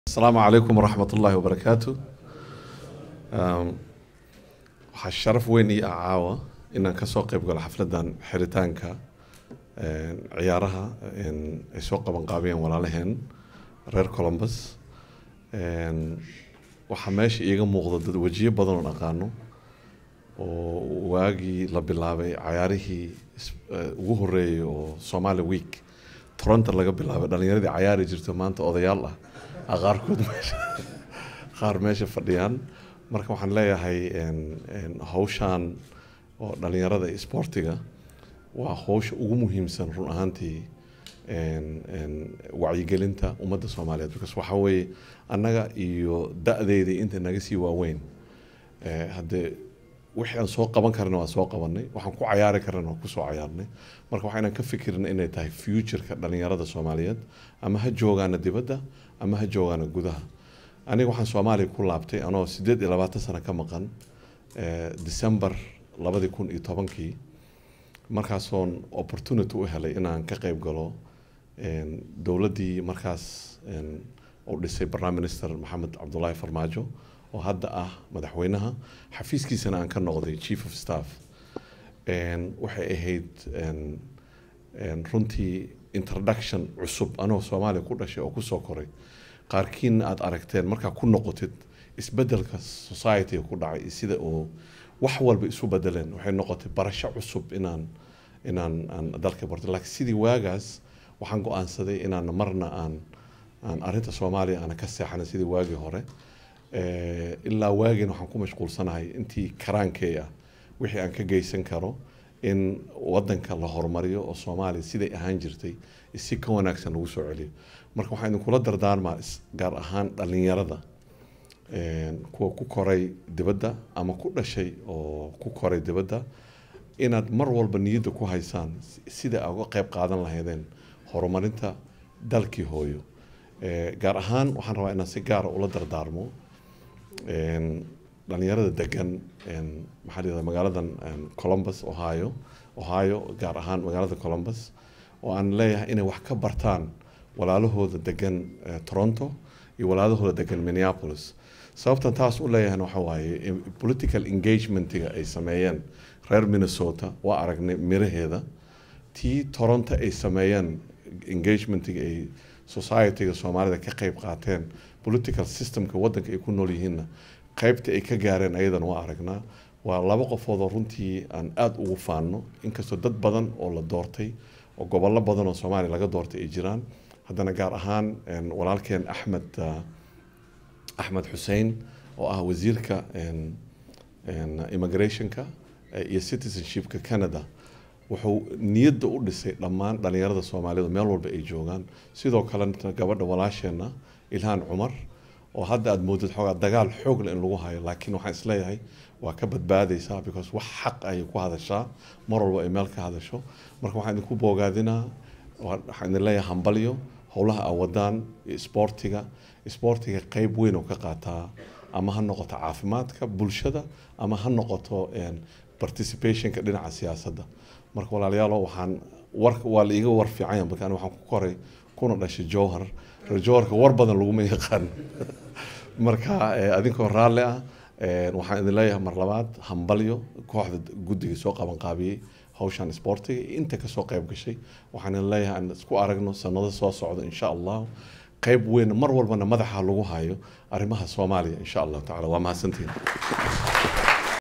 asalaamu calaykum waraxmat ullaahi wabarakaatu Um, waxaa sharaf weyn ii ah caawa inaan kasoo qeyb galo xafladan xiritaanka een, ciyaaraha een, ay soo qaban qaabiyeen walaalaheen reer columbus Een, waxaa meesha iiga muuqda dad wejiyo badan oo aqaano oo waagii la bilaabay cayaarihii is- eh, ugu horeeyay oo somali week toronto laga bilaabay dhalinyaradii cayaari jirto maanta odayaal ah ah qaarkood meesha qaar meesha fadhiyaan marka waxaan leeyahay een, een, hawshaan oo dhalinyarada iyo sportiga waa hawsha ugu muhiimsan run ahaantii een, een, wacyigelinta ummadda soomaaliyeed because waxaa weeye annaga iyo da-deydii inta naga sii waaweyn Eh, haddee wixii aan soo qaban karna waa soo qabanay waxaan ku cayaari karna waa kusoo cayaarnay marka waxaa inaan ka fikirna inay tahay futureka dhalinyarada soomaaliyeed ama ha joogaana dibadda ama ha joogaana gudaha aniga waxaan soomaaliya ku laabtay anoo sideed iyo labaatan sano ka maqan eh, december labadii kun iyo tobankii markaasoon opportunity u helay inaan ka qayb galo een, dowladdii markaas een, uu dhisay prime minister maxamed cabdulaahi farmaajo oo hadda ah madaxweynaha xafiiskiisana aan ka noqday chief of staff Een, waxay ahayd een, een, runtii introduction cusub anoo soomaaliya ku dhashay oo kusoo koray qaarkiina aad aragteen markaa ku noqotid isbedelka society ku dhacay iyo sida uu wax walba isu bedeleen waxay noqotay barasho cusub inaan inaan aan dalka barto laakiin sidii waagaas waxaan go-aansaday inaan marna aan aan arrinta soomaaliya aana ka seexanin sidii waagii hore Eh, ilaa waagiina waxaan ku mashquulsanahay intii karaankey ah wixii aan ka geysan karo in wadanka la horumariyo oo soomaaliya siday ahaan jirtay si ka wanaagsan lagu soo celiyo marka waxaan idinkula dardaarmaa is- gaar ahaan dhalinyarada een, kuwa ku koray dibadda ama ku dhashay oo ku koray dibadda inaad mar walba niyadda ku haysaan si- sida aad uga qayb qaadan lahaydeen horumarinta dalkii hooyo Eh, gaar ahaan waxaan rabaa inaan si gaara ula dardaarmo een, dhalinyarada degan een, maxaa la yidhahdaa magaaladan een, columbus ohio ohio gaar ahaan magaalada columbus oo aan leeyahay inay wax ka bartaan walaalahooda degan eh, toronto iyo walaalahooda degan minneapolis sababtan taas u leeyahayna waxa waaye in- political engagementiga ay sameeyeen reer minnesota waa aragnay miraheeda tii toronto ay sameeyeen engagementiga ay societyga soomaalida ka qayb qaateen political systemka wadanka ay ku nool yihiinna qaybta ay ka gaareen ayadana waa aragnaa waa laba qofood oo runtii aan aada ugu faanno inkastoo dad badan oo la doortay oo gobollo badan oo soomaaliya laga doortay ay jiraan haddana gaar ahaan een, walaalkeen axmed ah, axmed xuseen oo ah wasiirka een, een, immigrationka eh, iyo citizenshipka canada wuxuu niyadda u dhisay dhammaan dhalinyarada soomaaliyeed meel walba ay joogaan sidoo kalena gabadha walaasheenna ilhaan cumar oo hadda aad moodid xoogaa dagaal xoog leh in lagu hayo laakiin waxaan isleeyahay waa ka badbaadaysaa because wax xaq ayay ku hadashaa mar walba ay meel ka hadasho marka waxaan idinku boogaadinaa waa- waxaan idin leeyahay hambalyo howlaha aa wadaan iyo isboortiga isboortiga qeyb weyn oo ka qaataa ama ha noqoto caafimaadka bulshada ama ha noqoto een, participationka dhinaca siyaasadda marka walaalayaalo waxaan war waa la iiga war fiican yahay marka aniga waxaan ku koray kuna dhashay jowhar reer jowharka war badan laguma yaqaan marka eh, adinkoo raalli ah eh, waxaan idin leeyahay mar labaad hambalyo kooxda guddiga soo qaban qaabiyey hawshan sportiga iyo inta kasoo qayb gashay waxaan idin leeyahay aan isku aragno sanado soo socda insha allah qayb weyn mar walbana madaxa lagu hayo arrimaha soomaaliya insha allahu tacala waa mahadsantihin